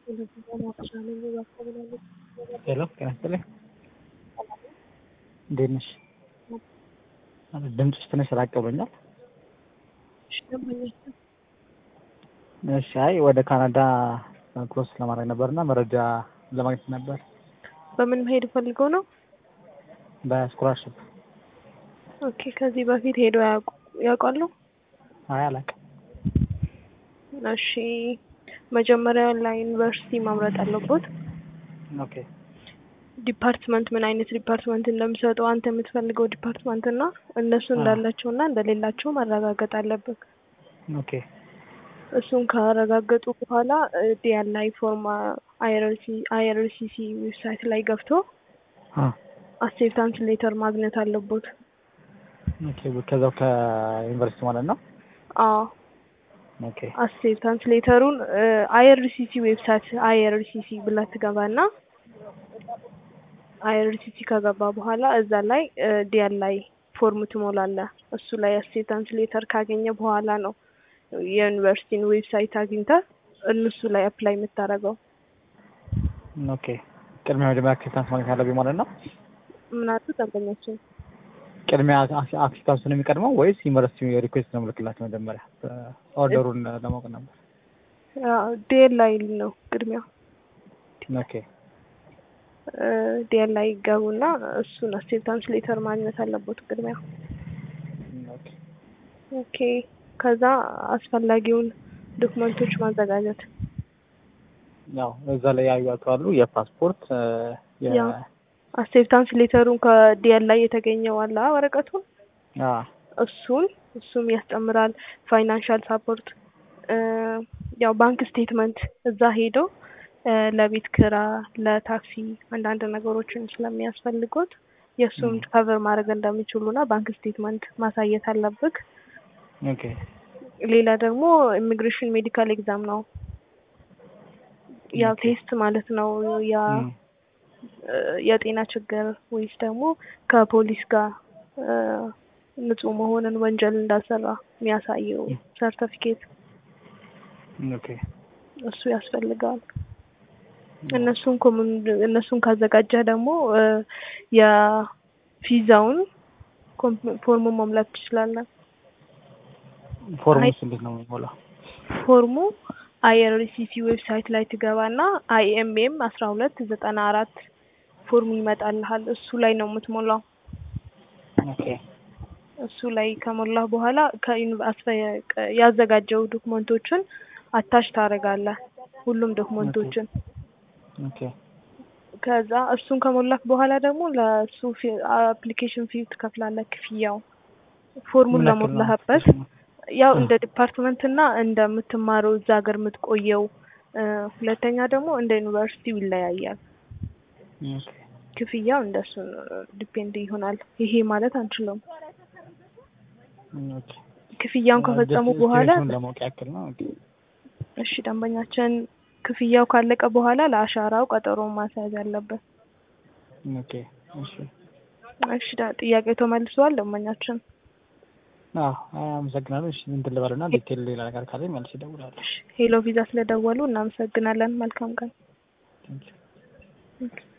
ሄሎ ጤና ይስጥልኝ። እንዴት ነሽ? ድምፅሽ ትንሽ ራቅ ብሎኛል። እሺ፣ አይ ወደ ካናዳ ክሮስ ለማድረግ ነበርና መረጃ ለማግኘት ነበር። በምን መሄድ ፈልገው ነው? በስኮላርሽፕ። ኦኬ። ከዚህ በፊት ሄደው ያውቁ- ያውቃሉ? አይ አላውቅም። እሺ። መጀመሪያ ላይ ዩኒቨርሲቲ መምረጥ አለቦት። ኦኬ ዲፓርትመንት ምን አይነት ዲፓርትመንት እንደሚሰጡ አንተ የምትፈልገው ዲፓርትመንት እና እነሱ አዎ። እንዳላቸው እና እንደሌላቸው ማረጋገጥ አለብህ። ኦኬ እሱን ካረጋገጡ በኋላ ዲያላይ ፎርም አይአርሲሲ ዌብሳይት ላይ ገብቶ አ አክሴፕታንስ ሌተር ማግኘት አለቦት። ኦኬ ከዛው ከዩኒቨርሲቲ ማለት ነው። አዎ ኦኬ አክሴፕታንስ ሌተሩን አይአርሲሲ ዌብሳይት አይአርሲሲ ብለህ ትገባና አይአርሲሲ ከገባ በኋላ እዛ ላይ ዲያል ላይ ፎርም ትሞላለህ። እሱ ላይ አክሴፕታንስ ሌተር ካገኘ በኋላ ነው የዩኒቨርሲቲን ዌብሳይት አግኝተህ እነሱ ላይ አፕላይ የምታደርገው። ኦኬ ቅድሚያ መጀመሪያ አክሴፕታንስ ማግኘት አለብኝ ማለት ነው። ምናቱ ደንበኛችን ቅድሚያ አክሴፕታንስ ነው የሚቀድመው ወይስ ዩኒቨርሲቲ ሪኩዌስት ነው ምልክላቸው? መጀመሪያ ኦርደሩን ለማወቅ ነበር። ዲኤል ላይ ነው ቅድሚያ ኦኬ ዲኤል ላይ ይገቡና እሱን አክሴፕታንስ ሌተር ማግኘት አለበት ቅድሚያ። ኦኬ ኦኬ ከዛ አስፈላጊውን ዶክመንቶች ማዘጋጀት ያው እዛ ላይ ያዩዋቸው አሉ የፓስፖርት የ ያው አክሴፕታንስ ሌተሩን ከዲኤል ላይ የተገኘው አለ ወረቀቱን አ እሱን እሱም ያስጨምራል። ፋይናንሻል ሳፖርት ያው ባንክ ስቴትመንት እዛ ሄዶ ለቤት ክራ፣ ለታክሲ አንዳንድ ነገሮችን ስለሚያስፈልጉት የእሱም ከቨር ማድረግ እንደሚችሉና ባንክ ስቴትመንት ማሳየት አለብህ። ኦኬ ሌላ ደግሞ ኢሚግሬሽን ሜዲካል ኤግዛም ነው ያው ኦኬ። ቴስት ማለት ነው። ያ እም፣ የጤና ችግር ወይስ ደግሞ ከፖሊስ ጋር ንጹህ መሆንን ወንጀል እንዳልሰራ የሚያሳየው ሰርተፊኬት ኦኬ እሱ ያስፈልጋል። እነሱን ኮሙን እነሱን ካዘጋጀህ ደግሞ የቪዛውን ኮም- ፎርሙን መሙላት ትችላለህ። ፎርሙስ እንዴት ነው የሚሞላው? ፎርሙ አይአርሲሲ ዌብሳይት ላይ ትገባና አይኤምኤም አስራ ሁለት ዘጠና አራት ፎርሙ ይመጣልሃል። እሱ ላይ ነው የምትሞላው። ኦኬ እሱ ላይ ከሞላህ በኋላ ከዩኒ- አስፈ- ቀ- ያዘጋጀው ዶክመንቶችን አታች ታደርጋለህ። ሁሉም ዶክመንቶችን ኦኬ ከዛ እሱን ከሞላህ በኋላ ደግሞ ለሱ አፕሊኬሽን ፊ ትከፍላለህ። ክፍያው ፎርሙን ምን ያክል ነው? ለሞላህበት ያው እንደ ዲፓርትመንት እና እንደምትማረው እዛ ሀገር የምትቆየው እ፣ ሁለተኛ ደግሞ እንደ ዩኒቨርሲቲው ይለያያል። ኦኬ ክፍያው እንደሱ ዲፔንድ ይሆናል። ይሄ ማለት አንችልም። ኦኬ ክፍያውን ከፈጸሙ በኋላ ስቴቱን ለማወቅ ያክል ነው። ኦኬ እሺ ደንበኛችን ክፍያው ካለቀ በኋላ ለአሻራው ቀጠሮ ማስያዝ አለበት። ኦኬ እሺ እሺ ዳ- ጥያቄው ተመልሷል ደንበኛችን። አዎ አመሰግናለሁ። እሺ እንትን ልበልና ዲቴል ሌላ ነገር ካለኝ መልስ እደውላለሁ። ሄሎ ቪዛ ስለደወሉ እናመሰግናለን። መልካም ቀን። ቴንኪው ኦኬ።